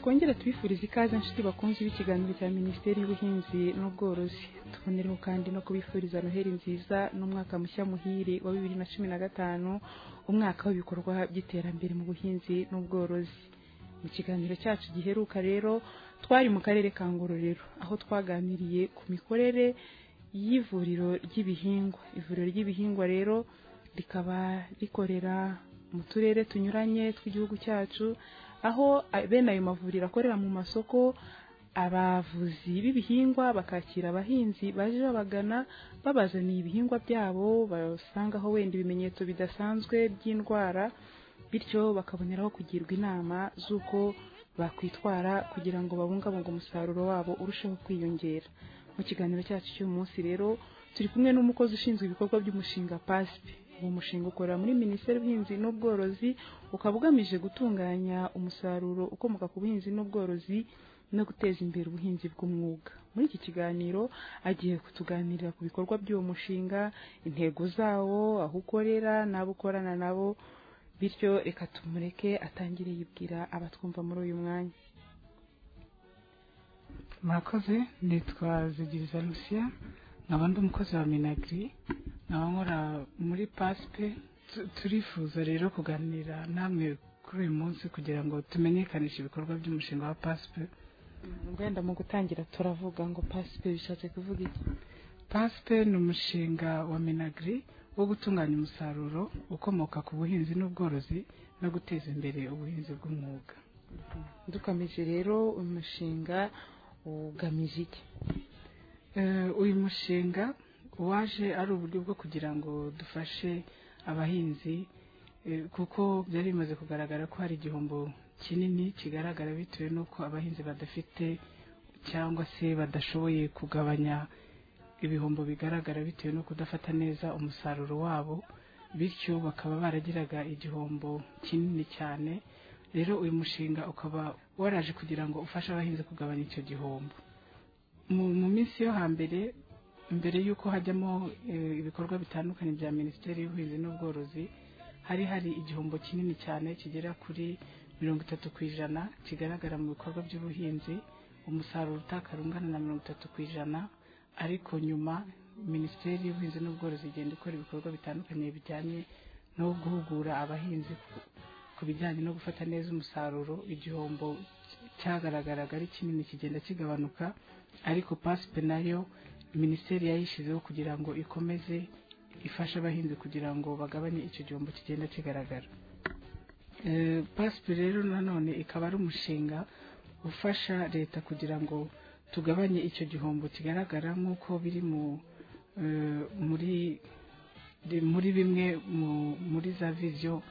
twongere tubifurize ikaze inshuti bakunzi b'ikiganiro cya minisiteri y'ubuhinzi n'ubworozi tubonereho kandi no kubifuriza noheli nziza n'umwaka mushya muhire wa bibiri na cumi na gatanu umwaka w'ibikorwa by'iterambere mu buhinzi n'ubworozi mu kiganiro cyacu giheruka rero twari mu karere ka ngororero aho twaganiriye ku mikorere y'ivuriro ry'ibihingwa ivuriro ry'ibihingwa rero rikaba rikorera mu turere tunyuranye tw'igihugu cyacu aho bene ayo mavuriro akorera mu masoko abavuzi b'ibihingwa bakakira abahinzi baje babagana babazaniye ibihingwa byabo basangaho wenda ibimenyetso bidasanzwe by'indwara bityo bakaboneraho kugirwa inama z'uko bakwitwara kugira ngo babungabunge umusaruro wabo urusheho kwiyongera mu kiganiro cyacu cy'uyu munsi rero turi kumwe n'umukozi ushinzwe ibikorwa by'umushinga pasipi uwo mushinga ukorera muri minisiteri y'ubuhinzi n'ubworozi ukaba ugamije gutunganya umusaruro ukomoka ku buhinzi n'ubworozi no guteza imbere ubuhinzi bw'umwuga muri iki kiganiro agiye kutuganirira ku bikorwa by'uwo mushinga intego zawo aho ukorera n'abo ukorana nabo bityo reka tumureke atangire yibwira abatwumva muri uyu mwanya murakoze nitwa zigiriza rusiya nkaba ndi umukozi wa minagiri nkaba nkora muri pasipe turifuza rero kuganira namwe kuri uyu munsi kugira ngo tumenyekanishe ibikorwa by'umushinga wa pasipe wenda mu gutangira turavuga ngo pasipe bishatse kuvuga iki pasipe ni umushinga wa minagiri wo gutunganya umusaruro ukomoka ku buhinzi n'ubworozi no guteza imbere ubuhinzi bw'umwuga dukomeje rero umushinga ugamije iki uyu mushinga waje ari uburyo bwo kugira ngo dufashe abahinzi kuko byari bimaze kugaragara ko hari igihombo kinini kigaragara bitewe n'uko abahinzi badafite cyangwa se badashoboye kugabanya ibihombo bigaragara bitewe no kudafata neza umusaruro wabo bityo bakaba baragiraga igihombo kinini cyane rero uyu mushinga ukaba waraje kugira ngo ufashe abahinzi kugabanya icyo gihombo mu minsi yo hambere mbere y'uko hajyamo ibikorwa bitandukanye bya minisiteri y'ubuhinzi n'ubworozi hari hari igihombo kinini cyane kigera kuri mirongo itatu ku ijana kigaragara mu bikorwa by'ubuhinzi umusaruro utakara ungana na mirongo itatu ku ijana ariko nyuma minisiteri y'ubuhinzi n'ubworozi igenda ikora ibikorwa bitandukanye bijyanye no guhugura abahinzi ku bijyanye no gufata neza umusaruro igihombo cyagaragaraga ari kinini kigenda kigabanuka ariko pasipe nayo minisiteri yayishyizeho kugira ngo ikomeze ifashe abahinzi kugira ngo bagabanye icyo gihombo kigenda kigaragara pasipe rero nanone ikaba ari umushinga ufasha leta kugira ngo tugabanye icyo gihombo kigaragara nk'uko biri muri muri bimwe muri za viziyo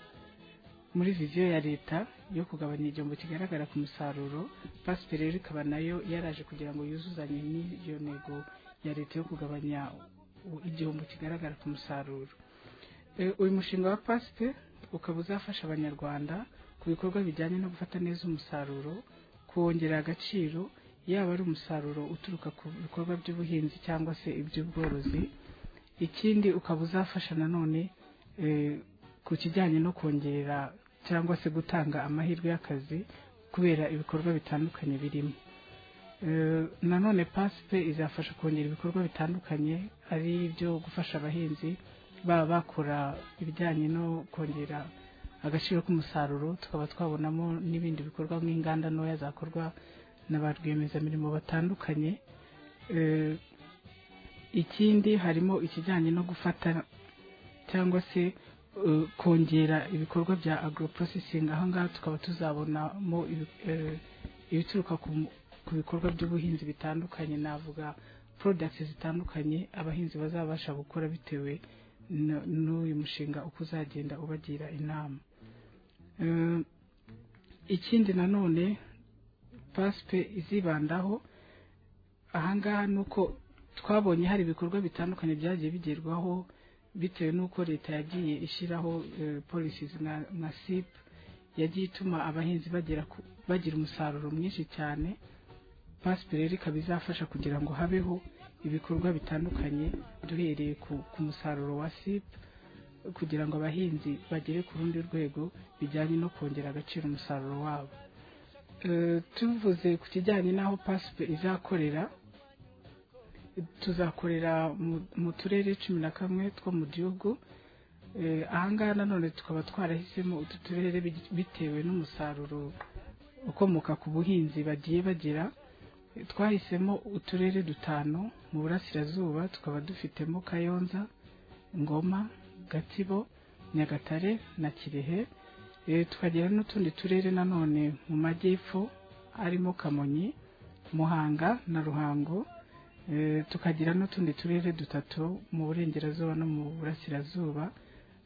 muri viziyo ya leta yo kugabanya igihombo kigaragara ku musaruro pasipe rero ikaba nayo yaraje kugira ngo yuzuzanye n'iyo ntego ya leta yo kugabanya igihombo kigaragara ku musaruro uyu mushinga wa pasipe ukaba uzafasha abanyarwanda ku bikorwa bijyanye no gufata neza umusaruro kuwongera agaciro yaba ari umusaruro uturuka ku bikorwa by'ubuhinzi cyangwa se iby'ubworozi ikindi ukaba uzafasha nanone ku kijyanye no kongera cyangwa se gutanga amahirwe y'akazi kubera ibikorwa bitandukanye birimo nanone pasipe izafasha kongera ibikorwa bitandukanye ari ibyo gufasha abahinzi baba bakora ibijyanye no kongera agaciro k'umusaruro tukaba twabonamo n'ibindi bikorwa nk'inganda ntoya zakorwa na ba rwiyemezamirimo batandukanye ikindi harimo ikijyanye no gufata cyangwa se kongera ibikorwa bya agoroprocessing aha ngaha tukaba tuzabonamo ibituruka ku bikorwa by'ubuhinzi bitandukanye navuga products zitandukanye abahinzi bazabasha gukora bitewe n'uyu mushinga uko uzagenda ubagira inama ikindi nanone pasipe izibandaho ahangaha ni uko twabonye hari ibikorwa bitandukanye byagiye bigerwaho bitewe n'uko leta yagiye ishyiraho polisizi nka sipu yagiye ituma abahinzi bagira umusaruro mwinshi cyane pasipe rero ikaba izafasha kugira ngo habeho ibikorwa bitandukanye duhereye ku musaruro wa sipu kugira ngo abahinzi bagere ku rundi rwego bijyanye no kongera agaciro umusaruro wabo Eh, tuvuze ku kijyanye n'aho pasipe izakorera tuzakorera mu- mu turere cumi na kamwe two mu gihugu Eh, ahangaha nanone tukaba twarahisemo utu turere bi- bitewe n'umusaruro ukomoka ku buhinzi bagiye bagira Eh, twahisemo uturere dutanu mu burasirazuba tukaba dufitemo kayonza ngoma gatsibo nyagatare na kirehe Eh, tukagira n'utundi turere nanone mu majyepfo harimo kamonyi muhanga na ruhango Eh, tukagira n'utundi turere dutatu mu burengerazuba no mu burasirazuba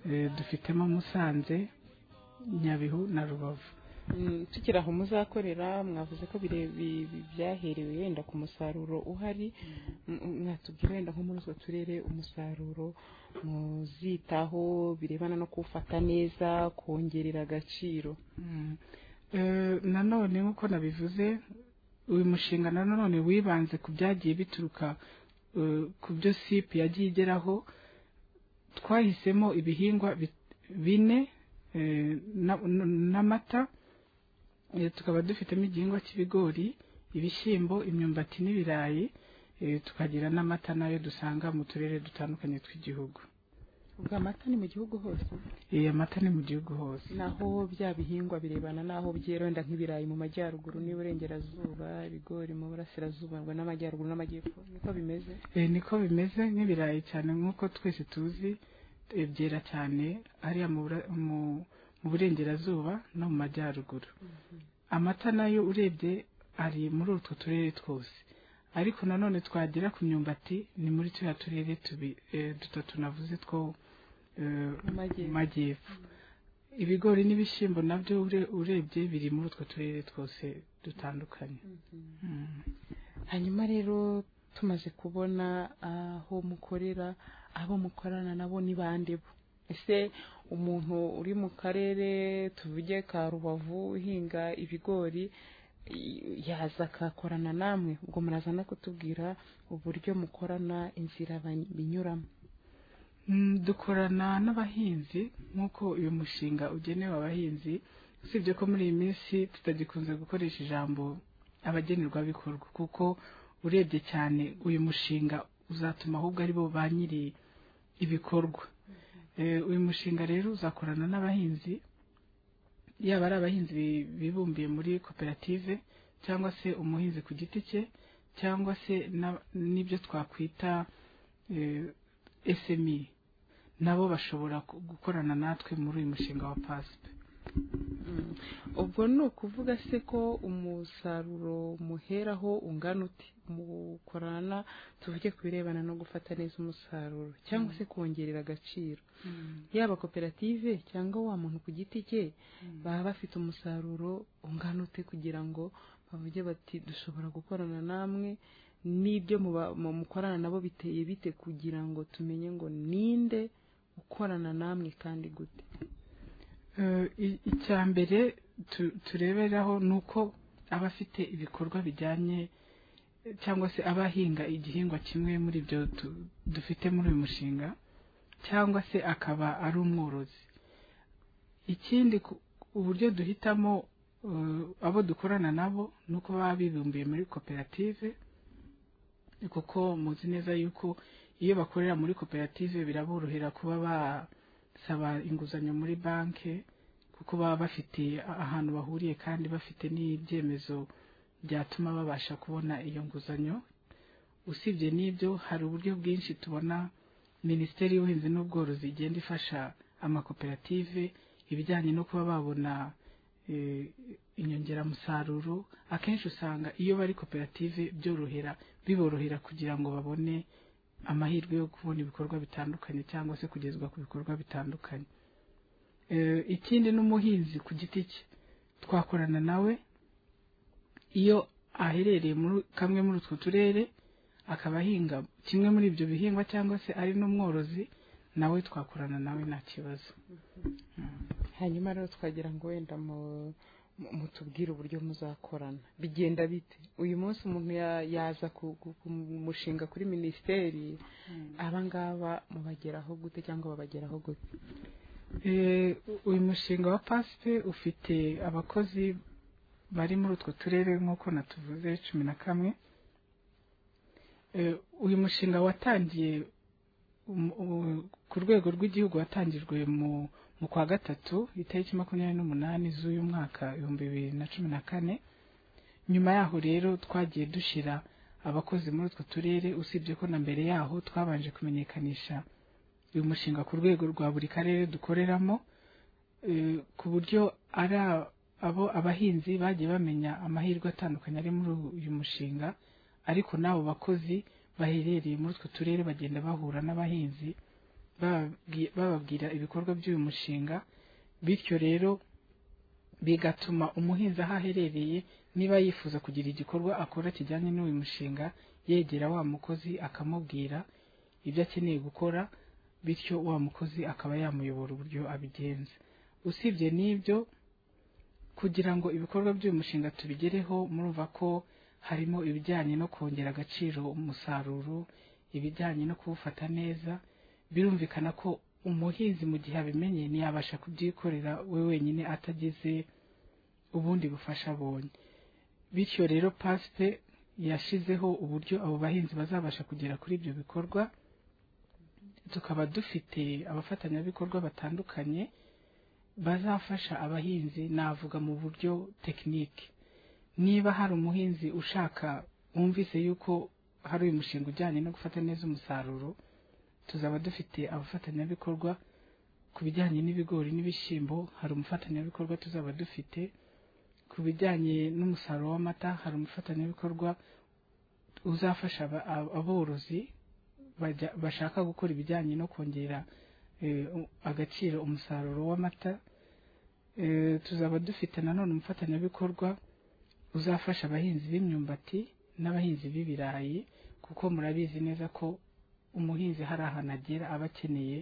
Eh, dufitemo musanze nyabihu na rubavu Mm, tukiri aho muzakorera mwavuze ko bire- bi- bi- byaherewe wenda ku musaruro uhari Mm, mwatubwira wenda nko muri utwo turere umusaruro muzitaho birebana no kuwufata neza kongerera agaciro Mm. Eh, nanone nk'uko nabivuze uyu mushinga nanone wibanze ku byagiye bituruka eh, ku byo sip yagiye igeraho twahisemo ibihingwa bi- bine eh, na- n- n'amata Eh, tukaba dufitemo igihingwa cy'ibigori ibishyimbo imyumbati n'ibirayi eh, tukagira n'amata nayo dusanga mu turere dutandukanye tw'igihugu ubwo amata ni mu gihugu hose Eh, amata ni mu gihugu hose naho bya bihingwa birebana n'aho byera wenda nk'ibirayi mu majyaruguru n'iburengerazuba ibigori mu burasirazuba ngo n'amajyaruguru n'amajyepfo niko bimeze Eh, niko bimeze nk'ibirayi cyane nk'uko twese tuzi eh, byera cyane hariya mu bura- mu- mu burengerazuba no mu majyaruguru amata nayo urebye ari muri utwo turere twose ariko nanone twagera ku myumbati ni muri turiya turere tubi- eh, dutatu navuze two eh, Mu majyepfo. mu majyepfo ibigori n'ibishyimbo nabyo ure- urebye biri muri utwo turere twose dutandukanye Mm. hanyuma rero tumaze kubona aho mukorera abo mukorana nabo ni bande bo ese umuntu uri mu karere tuvuge ka rubavu uhinga ibigori i- yaza akakorana namwe ubwo muraza no kutubwira uburyo mukorana inzira ba- binyuramo Mm, dukorana n'abahinzi nk'uko uyu mushinga ugenewe abahinzi usibye ko muri iyi minsi tutagikunze gukoresha ijambo abagenerwabikorwa kuko urebye cyane uyu mushinga uzatuma ahubwo ari bo ba nyiri ibikorwa Eh, uyu mushinga rero uzakorana n'abahinzi yaba ari abahinzi bi- bibumbiye muri koperative cyangwa se umuhinzi ku giti cye cyangwa se na- n'ibyo twakwita eh, SME nabo bashobora ku- gukorana natwe muri uyu mushinga wa pasipe Mm. ubwo ni ukuvuga se ko umusaruro muheraho ungana uti mukorana tuvuge ku birebana no gufata neza umusaruro cyangwa se kongerera agaciro yaba koperative cyangwa wa muntu ku giti cye baba bafite umusaruro ungana ute kugira ngo bavuge bati dushobora gukorana namwe n'ibyo muba- mu- mukorana nabo biteye bite kugira ngo tumenye ngo ninde ukorana namwe kandi gute Eh, i- icya mbere tu- tureberaho ni uko abafite ibikorwa bijyanye eh, cyangwa se abahinga igihingwa kimwe muri ibyo tu- dufite muri uyu mushinga cyangwa se akaba ari umworozi ikindi ku- uburyo duhitamo eh, abo dukorana nabo ni uko baba bibumbiye muri koperative kuko muzi neza yuko iyo bakorera muri koperative biraborohera kuba basaba inguzanyo muri banki kuko baba bafite ahantu bahuriye kandi bafite n'ibyemezo byatuma babasha kubona iyo nguzanyo usibye n'ibyo hari uburyo bwinshi tubona minisiteri y'ubuhinzi n'ubworozi igenda ifasha amakoperative ibijyanye no kuba babona eh, inyongeramusaruro akenshi usanga iyo bari koperative byorohera biborohera kugira ngo babone amahirwe yo kubona ibikorwa bitandukanye cyangwa se kugezwa ku bikorwa bitandukanye Eh, ikindi n'umuhinzi ku giti cye twakorana nawe iyo aherereye muri kamwe muri utwo turere akaba ahinga kimwe muri ibyo bihingwa cyangwa se ari n'umworozi nawe twakorana nawe nta kibazo hanyuma rero twagira ngo wenda mu- mu- mutubwire uburyo muzakorana bigenda bite uyu munsi umuntu ya- yaza ku- ku- ku mushinga kuri minisiteri abangaba mubageraho gute cyangwa babageraho gute Eh, uyu mushinga wa pasipe ufite abakozi bari muri utwo turere nk'uko natuvuze cumi na kamwe Eh, uyu mushinga watangiye um- u- ku rwego rw'igihugu watangijwe mu mu kwa gatatu itariki makumyabiri n'umunani z'uyu mwaka ibihumbi bibiri na cumi na kane nyuma yaho rero twagiye dushyira abakozi muri utwo turere usibye ko na mbere yaho twabanje kumenyekanisha uyu mushinga ku rwego rwa buri karere dukoreramo eh, ku buryo ari a- abo abahinzi bagiye bamenya amahirwe atandukanye ari muri uyu mushinga ariko n'abo bakozi baherereye muri utwo turere bagenda bahura n'abahinzi bababwi- bababwira ibikorwa by'uyu mushinga bityo rero bigatuma umuhinzi aho aherereye niba yifuza kugira igikorwa akora kijyanye n'uyu mushinga yegera wa mukozi akamubwira ibyo akeneye gukora bityo wa mukozi akaba yamuyobora uburyo abigenza usibye n'ibyo kugira ngo ibikorwa by'uyu mushinga tubigereho murumva ko harimo ibijyanye no kongera agaciro umusaruro ibijyanye no kuwufata neza birumvikana ko umuhinzi mu gihe abimenye ntiyabasha kubyikorera we wenyine atagize ubundi bufasha abonye bityo rero pasipe yashyizeho uburyo abo bahinzi bazabasha kugera kuri ibyo bikorwa tukaba dufite abafatanyabikorwa batandukanye bazafasha abahinzi navuga mu buryo tekinike niba hari umuhinzi ushaka wumvise yuko hari uyu mushinga ujyanye no gufata neza umusaruro tuzaba dufite abafatanyabikorwa ku bijyanye n'ibigori n'ibishyimbo hari umufatanyabikorwa tuzaba dufite ku bijyanye n'umusaruro w'amata hari umufatanyabikorwa uzafasha aba- ab- aborozi bajya- bashaka gukora ibijyanye no kongera eh, u- agaciro umusaruro w'amata Eh, tuzaba dufite nanone umufatanyabikorwa uzafasha abahinzi b'imyumbati n'abahinzi b'ibirayi kuko murabizi neza ko umuhinzi hari ahantu agera aba akeneye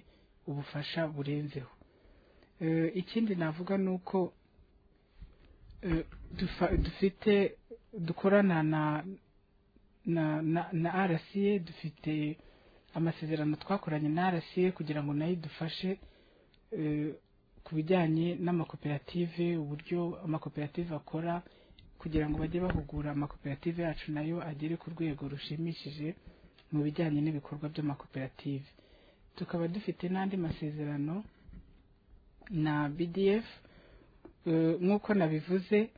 ubufasha burenzeho Eh, ikindi navuga ni uko eh, dufa- dufite dukorana na na na, na RCA dufite amasezerano twakoranye na RCA kugira ngo nayo idufashe eh, ku bijyanye n'amakoperative uburyo amakoperative akora kugira ngo bajye bahugura amakoperative yacu nayo agere ku rwego rushimishije mu bijyanye n'ibikorwa by'amakoperative tukaba dufite n'andi masezerano na BDF eh, nk'uko nabivuze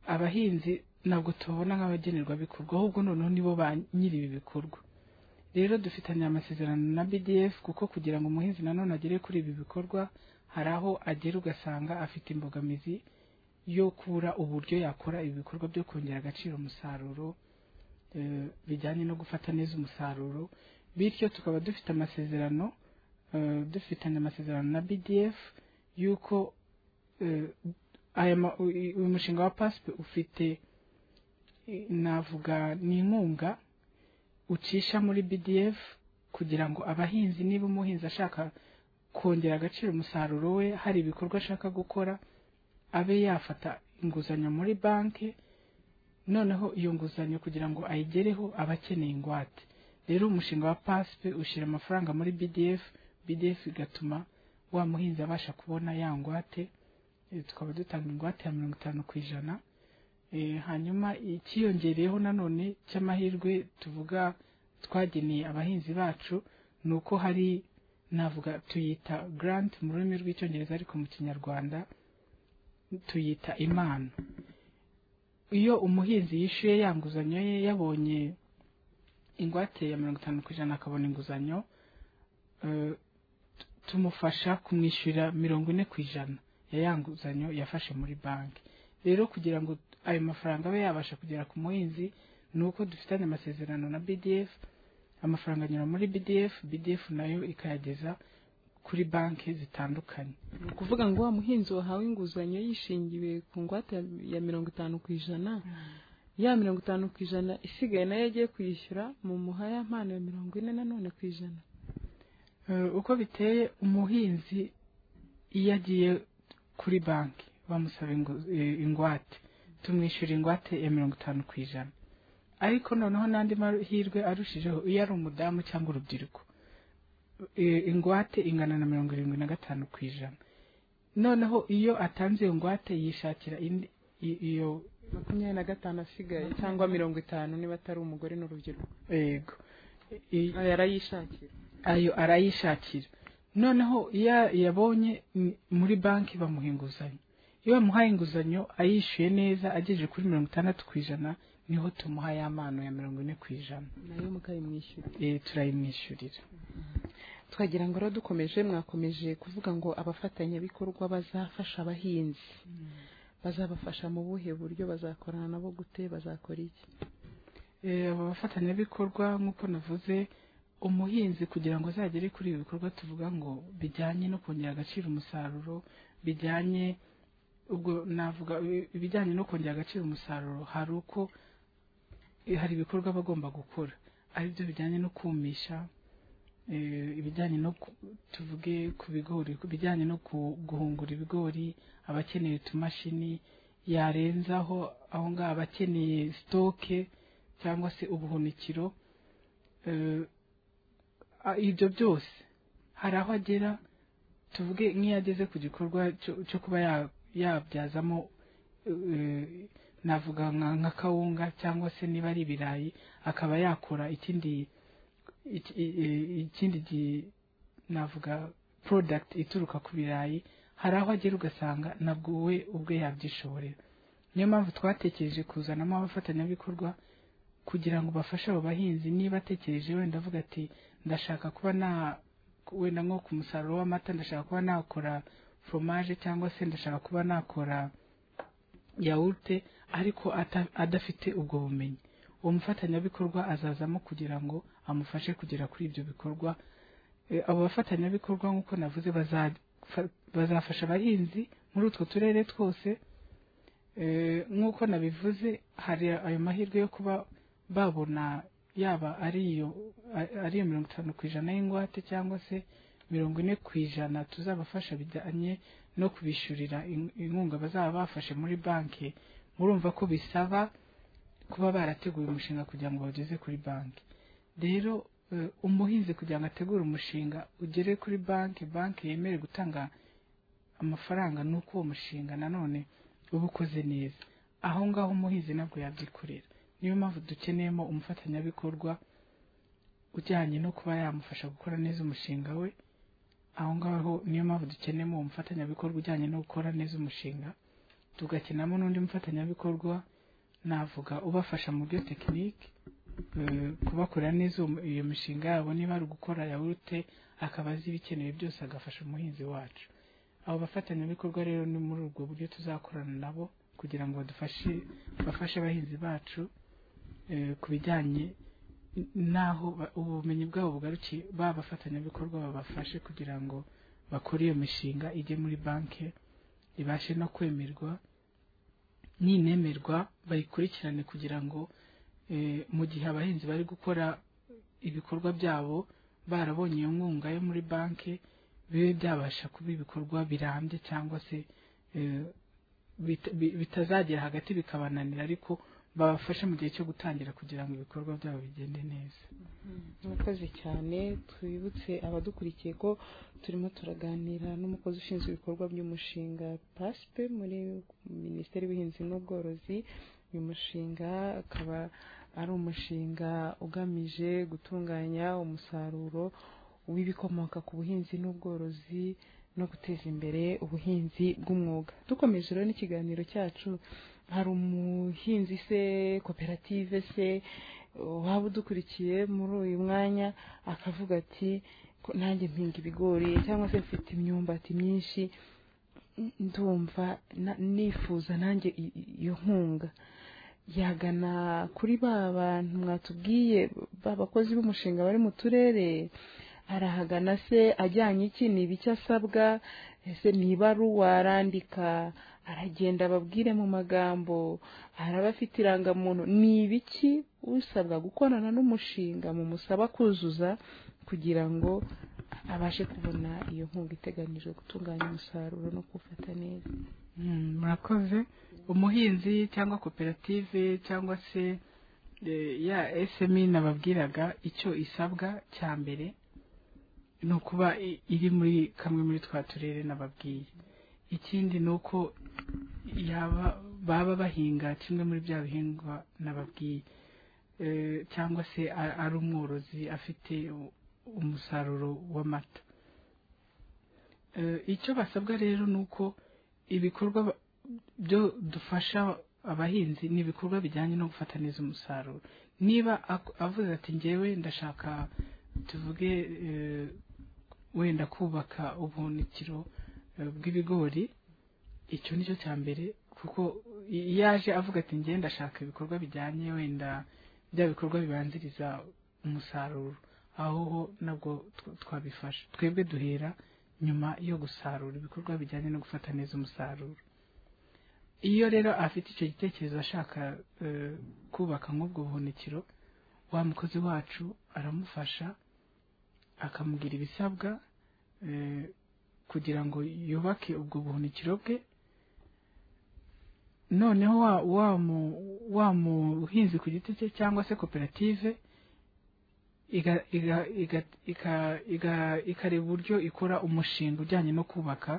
abahinzi ntabwo tubabona nk'abagenerwabikorwa ahubwo noneho nibo ba nyiri ibi bikorwa rero dufitanye amasezerano na BDF kuko kugira ngo umuhinzi nanone agere kuri ibi bikorwa hari aho agera ugasanga afite imbogamizi yo kubura uburyo yakora ibi bikorwa byo kongera agaciro umusaruro eh, bijyanye no gufata neza umusaruro bityo tukaba dufite amasezerano eh, dufitanye amasezerano na BDF yuko eh, aya ma- uyu uyu mushinga wa pasipe ufite eh, navuga ni inkunga ucisha muri BDF kugira ngo abahinzi niba umuhinzi ashaka kongera agaciro umusaruro we hari ibikorwa ashaka gukora abe yafata inguzanyo muri banki noneho iyo nguzanyo kugira ngo ayigereho aba akeneye ingwate rero umushinga wa pasipe ushyira amafaranga muri BDF BDF igatuma wa muhinzi abasha kubona ya ngwate Eh, tukaba dutanga ingwate ya mirongo itanu ku ijana Eh, hanyuma icyiyongereyeho nanone cy'amahirwe tuvuga twageneye abahinzi bacu ni uko hari navuga tuyita grant mu rurimi rw'icyongereza ariko mu kinyarwanda tuyita impano iyo umuhinzi yishyuye ya nguzanyo ye yabonye ingwate ya mirongo itanu ku ijana akabona inguzanyo eh, tu- tumufasha kumwishyurira mirongo ine ku ijana ya ya nguzanyo yafashe muri banki rero kugira ngo ayo mafaranga abe yabasha kugera ku muhinzi ni uko dufitanye amasezerano na BDF amafaranga anyura muri BDF BDF nayo ikayageza kuri banki zitandukanye ni ukuvuga ngo wa muhinzi wahawe inguzanyo yishingiwe ku ngwate ya- ya mirongo itanu ku ijana ya mirongo itanu ku ijana isigaye nayo agiye kuyishyura mu muhaya mpano ya mirongo ine nanone ku ijana Eh, uko biteye umuhinzi iyo agiye kuri banki bamusaba ingu- eh, ingwate tumwishyura ingwate ya mirongo itanu ku ijana ariko noneho n'andi mahirwe arushijeho iyo ari umudamu cyangwa urubyiruko Eh, ingwate ingana na mirongo irindwi na gatanu ku ijana noneho iyo atanze iyo ngwate yishakira indi i- iyo makumyabiri na gatanu asigaye cyangwa mirongo itanu niba atari umugore n'urubyiruko yego I- Aya arayishakira ayo arayishakira noneho iyo yabonye m- muri banki bamuha inguzanyo iyo bamuhaye inguzanyo ayishyuye neza agejeje kuri mirongo itandatu ku ijana niho tumuha ya mpano ya mirongo ine ku ijana nayo mukayimwishyura Eh, turayimwishyurira twagira ngo rero dukomeje mwakomeje kuvuga ngo abafatanyabikorwa bazafasha abahinzi bazabafasha mu buhe buryo bazakorana nabo gute bazakora iki Eh, aba bafatanyabikorwa nk'uko navuze umuhinzi kugira ngo azagere kuri ibi bikorwa tuvuga ngo bijyanye no kongera agaciro umusaruro bijyanye ubwo navuga ibi- ibijyanye no kongera agaciro umusaruro hari uko eh, hari ibikorwa aba agomba gukora ari byo bijyanye no kumisha eh, ibijyanye no ku- tuvuge ku bigori ku bijyanye no ku- guhungura ibigori abakeneye utumashini yarenzaho aho ngaho abakeneye sitoke cyangwa se ubuhunikiro eh, a- ibyo byose hari aho agera tuvuge nk'iyo ageze ku gikorwa cyo- cyo kuba ya- yabyazamo eh, navuga nka nka kawunga cyangwa se niba ari ibirayi akaba yakora ikindi iki- i- i- ikindi gi- navuga product ituruka ku birayi hari aho agera ugasanga nabwo we ubwe yabyishoborera niyo mpamvu twatekereje kuzanamo abafatanyabikorwa kugira ngo bafashe abo bahinzi niba atekereje wenda avuga ati ndashaka kuba na wenda nko ku musaruro w'amata ndashaka kuba nakora foromaje cyangwa se ndashaka kuba nakora yawurute ariko ata- adafite ubwo bumenyi uwo mufatanyabikorwa azazamo kugira ngo amufashe kugera kuri ibyo bikorwa Eh, abo bafatanyabikorwa nk'uko navuze bazafa- bazafasha abahinzi muri utwo turere twose Eh, nk'uko nabivuze hari ayo mahirwe yo kuba babona yaba ari iyo a- ari iyo mirongo itanu ku ijana y'ingwate cyangwa se mirongo ine ku ijana tuzabafasha bijyanye no kubishyurira in- inkunga bazaba bafashe muri banki murumva ko bisaba kuba barateguye umushinga kugira ngo bawugeze kuri banki rero eh, umuhinzi kugira ngo ategure umushinga ugere kuri banki banki yemere gutanga amafaranga ni uko uwo mushinga nanone uba ukoze neza aho ngaho umuhinzi ntabwo yabyikorera niyo mpamvu dukeneyemo umufatanyabikorwa ujyanye no kuba yamufasha gukora neza umushinga we aho ngaho niyo mpamvu dukeneyemo uwo mufatanyabikorwa ujyanye no gukora neza umushinga tugakenamo n'undi mufatanyabikorwa navuga ubafasha mu byo tekinike eh, kubakorera neza uwo mu- iyo mishinga yabo niba ari gukora yawurute akaba azi ibikenewe byose agafasha umuhinzi wacu abo bafatanyabikorwa rero ni muri ubwo buryo tuzakorana nabo kugira ngo badufashe bafashe abahinzi bacu eh, ku bijyanye n- n'aho ba- ubumenyi bwabo bugarukiye ba bafatanyabikorwa babafashe kugira ngo bakore iyo mishinga ijye muri banki ibashe no kwemerwa ninemerwa bayikurikirane kugira ngo eh, mu gihe abahinzi bari gukora ibikorwa byabo barabonye iyo nkunga yo muri banki bibe byabasha kuba ibikorwa birambye cyangwa se eh, bita- bi- bitazagera hagati bikabananira ariko babafashe mu gihe cyo gutangira kugira ngo ibikorwa byabo bigende neza murakoze cyane twibutse abadukurikiye ko turimo turaganira n'umukozi ushinzwe ibikorwa by'umushinga pasipe muri minisiteri y'ubuhinzi n'ubworozi uyu mushinga akaba ari umushinga ugamije gutunganya umusaruro w'ibikomoka ku buhinzi n'ubworozi no guteza imbere ubuhinzi bw'umwuga dukomeje rero n'ikiganiro cyacu hari umuhinzi se koperative se waba udukurikiye muri uyu mwanya akavuga ati "Ko nanjye mpinga ibigori cyangwa se mfite imyumbati myinshi n- ndumva na- nifuza nanjye i- i- iyo nkunga yagana kuri ba bantu mwatubwiye ba bakozi b'umushinga bari mu turere arahagana se ajyanye iki ni ibiki asabwa ese ni ibaruwa arandika aragenda ababwire mu magambo araba afite irangamuntu ni ibiki usabwa gukorana n'umushinga mumusaba kuzuza kugira ngo abashe kubona iyo nkunga iteganijwe gutunganya umusaruro no kuwufata neza Mm, murakoze umuhinzi cyangwa koperative cyangwa se eh, ya SME nababwiraga icyo isabwa cya mbere ni ukuba i- iri muri kamwe muri twa turere nababwiye ikindi ni uko yaba baba bahinga kimwe muri bya bihingwa nababwiye Eh, cyangwa se a- ari umworozi afite u- umusaruro w'amata Eh, icyo basabwa rero ni uko ibikorwa ba- byo dufasha abahinzi ni ibikorwa bijyanye no gufata neza umusaruro niba ak- avuze ati ngewe ndashaka tuvuge eh, wenda kubaka ubuhunikiro eh, bw'ibigori icyo ni cyo cya mbere kuko i- iyo aje avuga ati ngewe ndashaka ibikorwa bijyanye wenda bya bikorwa bibanziriza umusaruro aho ho nabwo tw- twabifasha twebwe duhera nyuma yo gusarura ibikorwa bijyanye no gufata neza umusaruro iyo rero afite icyo gitekerezo ashaka eh, kubaka nk'ubwo buhunikiro wa mukozi wacu aramufasha akamubwira ibisabwa eh, kugira ngo yubake ubwo buhunikiro bwe noneho wa- wa mu- wa muhinzi ku giti cye cyangwa se koperative iga- iga- iga- ika- iga- ikareba uburyo ikora umushinga ujyanye no kubaka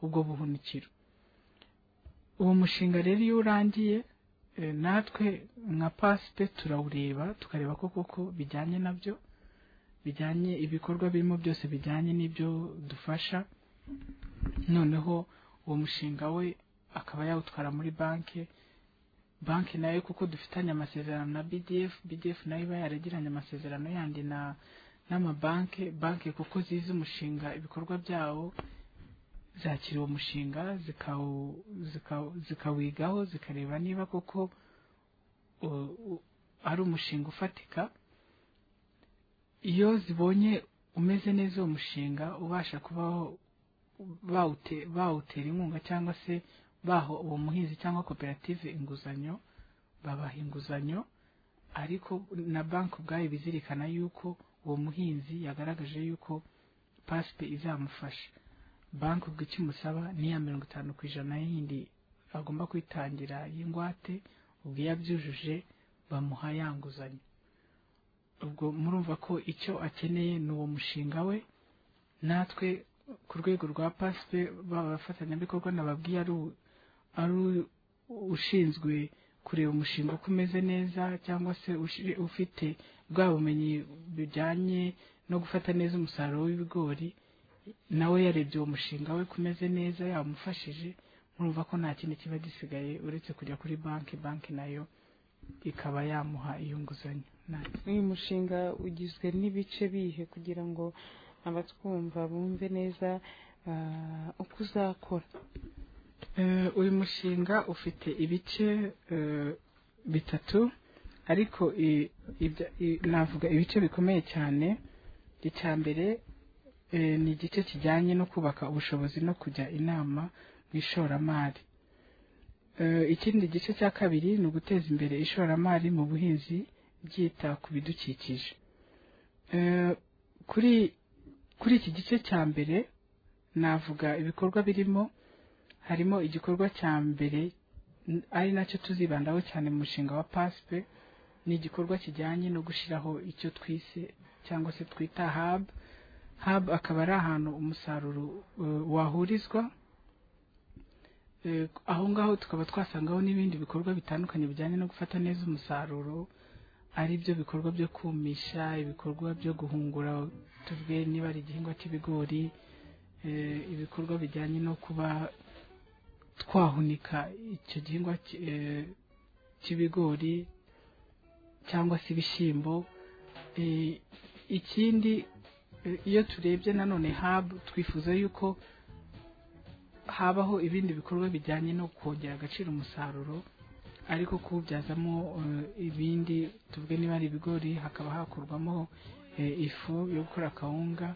ubwo buhunikiro uwo mushinga rero iyo urangiye eh, natwe nka pasipe turawureba tukareba ko koko bijyanye nabyo bijyanye ibikorwa birimo byose bijyanye n'ibyo dufasha noneho uwo mushinga we akaba yawutwara muri banki banki nayo kuko dufitanye amasezerano na bdf bdf nayo iba yaragiranye amasezerano yandi na n'amabanki banki kuko zizi umushinga ibikorwa byawo zakira uwo mushinga zikawu- zikawu- zikawigaho zikareba niba koko u- u- ari umushinga ufatika iyo zibonye umeze neza uwo mushinga ubasha kubaho bawute- bawutera inkunga cyangwa se baho uwo muhinzi cyangwa koperative inguzanyo babaha inguzanyo ariko na banki ubwayo bizirikana yuko uwo muhinzi yagaragaje yuko pasipe izamufasha banki ubwo icyo imusaba ni ya mirongo itanu ku ijana yindi agomba kwitangira y'ingwate ubwo iyo abyujuje bamuha ya nguzanyo ubwo murumva ko icyo akeneye ni uwo mushinga we natwe ku rwego rwa pasipe baba abafatanyabikorwa nababwiye ari u- ari u- ushinzwe kureba umushinga uko umeze neza cyangwa se ushi- ufite bwa bumenyi bujyanye no gufata neza umusaruro w'ibigori nawe yarebye uwo mushinga we kumeze neza yamufashije murumva ko nta kindi kiba gisigaye uretse kujya kuri banki banki nayo ikaba yamuha iyo nguzanyo Nta- uyu mushinga ugizwe n'ibice bihe kugira ngo abatwumva bumve neza ah, uko uzakora Eh, uyu mushinga ufite ibice eh, bitatu ariko i- ibya- i- navuga ibice bikomeye cyane icya mbere eh, ni igice kijyanye no kubaka ubushobozi no kujya inama mu ishoramari Eh, ikindi gice cya kabiri ni uguteza imbere ishoramari mu buhinzi byita ku bidukikije Eh, kuri kuri iki gice cya mbere navuga ibikorwa birimo harimo igikorwa cya mbere n- ari nacyo tuzibandaho cyane mu mushinga wa pasipe ni igikorwa kijyanye no gushyiraho icyo twise cyangwa se twita hub hub akaba ari ahantu umusaruro eh, wahurizwa Eh, aho ngaho tukaba twasangaho n'ibindi bikorwa bitandukanye bijyanye no gufata neza umusaruro ari byo bikorwa byo kumisha ibikorwa byo guhungura tuvuge niba ari igihingwa cy'ibigori eh, ibikorwa bijyanye no kuba twahunika icyo gihingwa ki- eh, cy'ibigori cyangwa se ibishyimbo Eh, ikindi eh, iyo turebye nanone habu twifuza yuko habaho ibindi bikorwa bijyanye no kongera agaciro umusaruro ariko kuwubyazamo eh, ibindi tuvuge niba ari ibigori hakaba hakorwamo eh, ifu yo gukora kawunga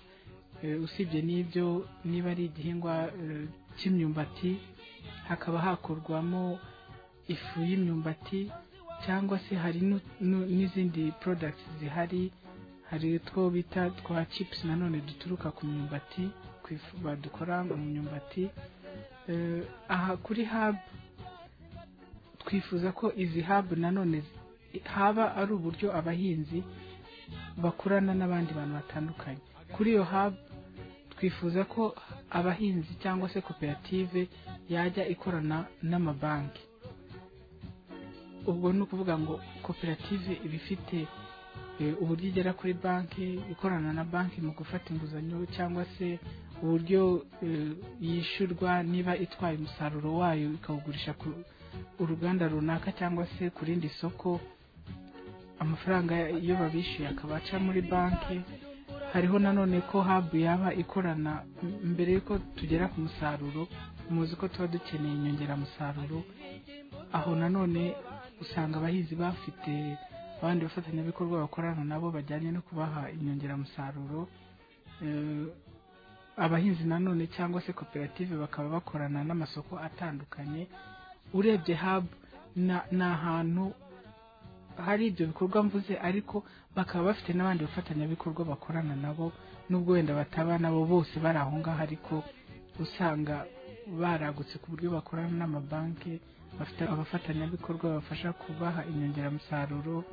Eh, usibye n'ibyo niba ari igihingwa eh, cy'imyumbati hakaba hakorwamo ifu y'imyumbati cyangwa se hari nu- nu- n'izindi products zihari hari utwo bita twa chips nanone duturuka ku myumbati ku ifu badukora mu myumbati Eh, aha kuri hub twifuza ko izi hub nanone zi- haba ari uburyo abahinzi bakorana n'abandi bantu batandukanye kuri iyo hub twifuza ko abahinzi cyangwa se koperative yajya ikorana n'amabanki ubwo ni ukuvuga ngo koperative iba ifite eh, uburyo igera kuri banki ikorana na banki mu gufata inguzanyo cyangwa se uburyo eh, yishyurwa niba itwaye umusaruro wayo ikawugurisha ku uruganda runaka cyangwa se ku rindi soko amafaranga iyo babishyuye akaba aca muri banki hariho nanone ko habu yaba ikorana m- mbere y'uko tugera ku musaruro muzi ko tuba dukeneye inyongeramusaruro aho nanone usanga abahinzi bafite abandi bafatanyabikorwa bakorana nabo bajyanye no kubaha inyongeramusaruro Eh, abahinzi nanone cyangwa se koperative bakaba bakorana n'amasoko atandukanye urebye hub na- ni ahantu hari ibyo bikorwa mvuze ariko bakaba bafite n'abandi bafatanyabikorwa bakorana nabo n'ubwo wenda bataba nabo bose bari aho ngaho ariko usanga baragutse ku buryo bakorana n'amabanki bafite abafatanyabikorwa babafasha kubaha inyongeramusaruro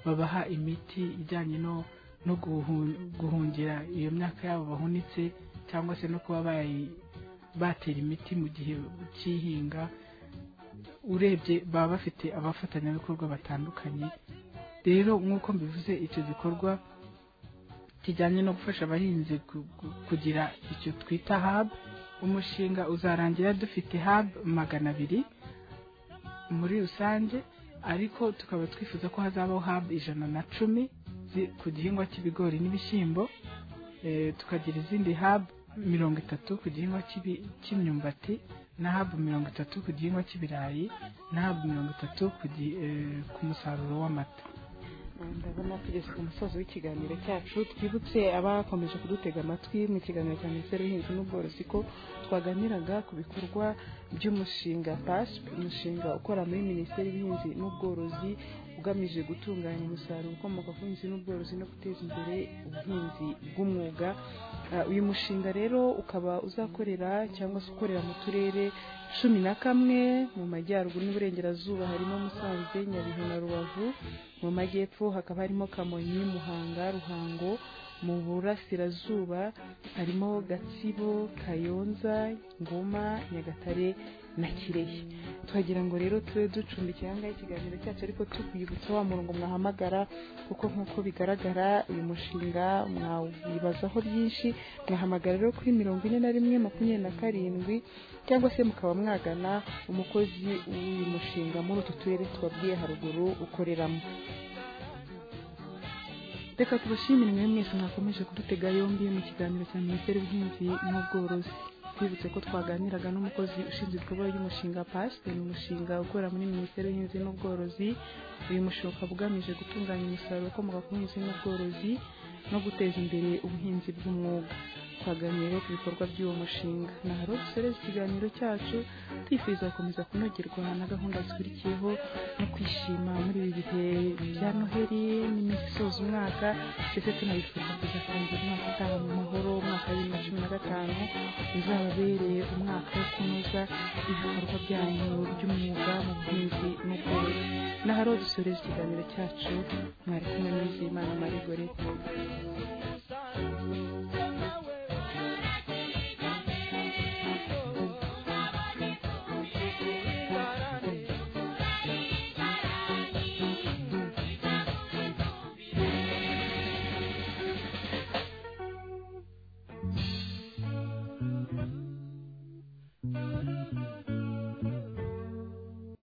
babaha imiti ijyanye no no guhu- guhungira iyo myaka yabo bahunitse cyangwa se no kuba bayi- batera imiti mu gihe cy'ihinga urebye baba bafite abafatanyabikorwa batandukanye rero nk'uko mbivuze icyo gikorwa kijyanye no gufasha abahinzi ku- ku- kugira icyo twita hub umushinga uzarangira dufite hub magana abiri muri rusange ariko tukaba twifuza ko hazabaho hub ijana na cumi zi- ku gihingwa cy'ibigori n'ibishyimbo Eh, tukagira izindi hub mirongo itatu ku gihingwa cy'ibi- cy'imyumbati na hub mirongo itatu ku gihingwa cy'ibirayi na hub mirongo itatu ku gi- eh, ku musaruro w'amata ndabona tugeze ku musozi w'ikiganiro cyacu twibutse abakomeje kudutega amatwi mu kiganiro cya minisiteri y'ubuhinzi n'ubworozi ko twaganiraga ku bikorwa by'umushinga pasp umushinga ukora muri minisiteri y'ubuhinzi n'ubworozi ugamije gutunganya umusaruro ukomoka ku buhinzi n'ubworozi no guteza imbere ubuhinzi bw'umwuga Ah, uyu mushinga rero ukaba uzakorera cyangwa se ukorera mu turere cumi na kamwe mu majyaruguru n'iburengerazuba harimo musanze nyabihu na rubavu mu majyepfo hakaba harimo kamonyi muhanga ruhango mu burasirazuba harimo gatsibo kayonza ngoma nyagatare na kirehe tuhagira ngo rero tube ducumbikiye ahangaha ikiganiro cyacu ariko tukwibutsa wa murongo mwahamagara kuko nk'uko bigaragara uyu mushinga mwawibazaho byinshi mwahamagara rero kuri mirongo ine na rimwe makumyabiri na karindwi cyangwa se mukaba mwagana umukozi w'uyu mushinga muri utu turere twabwiye haruguru ukoreramo reka tubashimire mwe mwese mwakomeje kudutega yombi mu kiganiro cya minisiteri y'ubuhinzi n'ubworozi twibutse ko twaganiraga n'umukozi ushinzwe ibikorwa by'umushinga pasite ni umushinga ukora muri minisiteri y'ubuhinzi n'ubworozi uyu mushinga ukaba ugamije gutunganya umusaruro ukomoka ku buhinzi n'ubworozi no guteza imbere ubuhinzi bw'umwuga twaganiriye rero ku bikorwa by'uwo mushinga na haro dusoreza ikiganiro cyacu twifuza gukomeza kunogerwa na gahunda zikurikiyeho no kwishima muri ibi bihe bya noheli n'iminsi isoza umwaka ndetse tunabifuza kujya kurangira umwaka utaha mu mahoro umwaka wa bibiri na cumi na gatanu uzababereye umwaka wo kunoza ibikorwa byanyu by'umwuga mu buhinzi n'ubworozi na haro dusoreza ikiganiro cyacu mwari kumwe n'izimana marigoreta